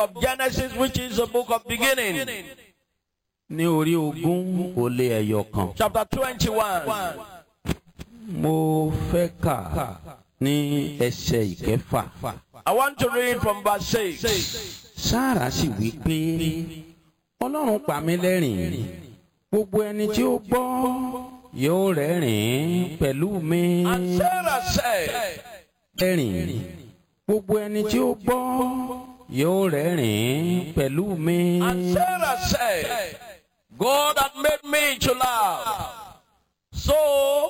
of Genesis, which is the book of beginning, ní orí ogún ó lé ẹyọ kan. chapter 21. mo fẹ́ kà ní ẹsẹ̀ ìkẹfà. I want to read from verse 6. sára sì wí pé ọlọ́run pa mí lẹ́rìn gbogbo ẹni tí ó gbọ́ yóò rẹ́rìn pẹ̀lú mi And Sarah said, rẹ́rìn gbogbo ẹni tí ó gbọ́ yóò rẹ́rìn pẹ̀lú mi. And Sarah said, God had made me to laugh. So